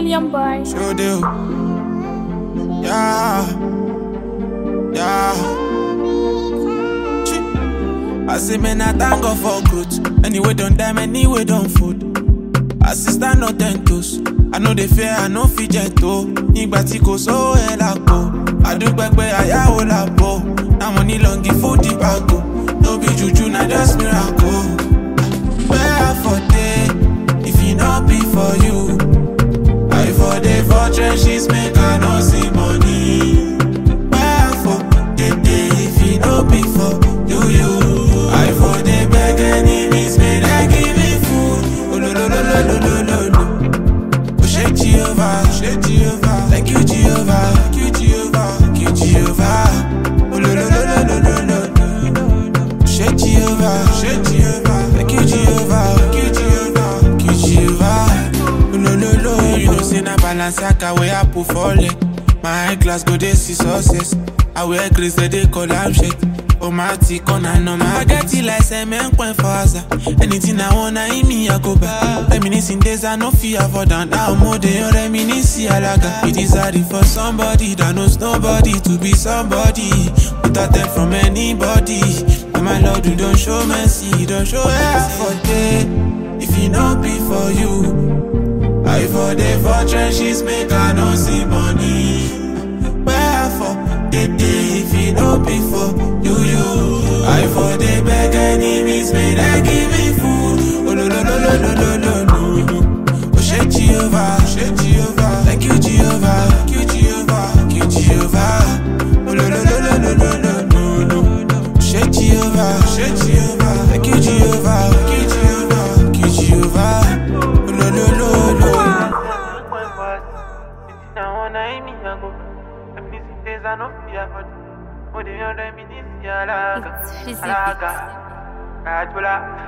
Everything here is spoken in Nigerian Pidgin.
Million boy. Sure do. Yeah. Yeah. Chi. I say, man, I thank God for growth. Anyway, don't die, anyway, don't food. Assistant no ten toes. I know the fear, I know fit gentle. Nígbà tí kò sówó ẹ̀ lápò. Àdúgbò pé àyàwó làbò. Now money long give food the bago. No be juju, na just miracle. Where for day, if it not be for you. I for the for trenches make I no see money. Where for the day if it no be for you you. I for the beg enemies may they give me food. Oh no no no no no no no no. Oh shake Jehovah, shake Jehovah. Thank you Jehovah, thank you Jehovah, thank you Jehovah. Oh no no no no no no no no. Shake Jehovah, shake Jehovah. Thank you Jehovah, thank you Jehovah, thank you Jehovah. Oh, no no no, you know say na Balenciaga wey I put for leg. My glass go dey see success. I wear grace they dey call am shit. Oh my tick on I know my get it like cement point for Asa. Anything I want, I me I go back. Reminiscing days I no fear for down. Now more than your reminiscing alaga. It is hard for somebody that knows nobody to be somebody without them from anybody. And my Lord, you don't show mercy, you don't show mercy for day. If it not be for you, I for the for trenches make I no see money. Wherefore the day if it not be for you, you. I for the beg enemies may they give me food. Oh no no no no no no no no. Oh shake Jehovah, shake Jehovah. Thank you Jehovah, thank you Jehovah, thank you Jehovah. Oh no no no no no no no no no. Shake Jehovah, shake Jehovah. Thank you Jehovah, thank you Jehovah, thank you Jehovah. Oh no no no no. It's physics. Alaga,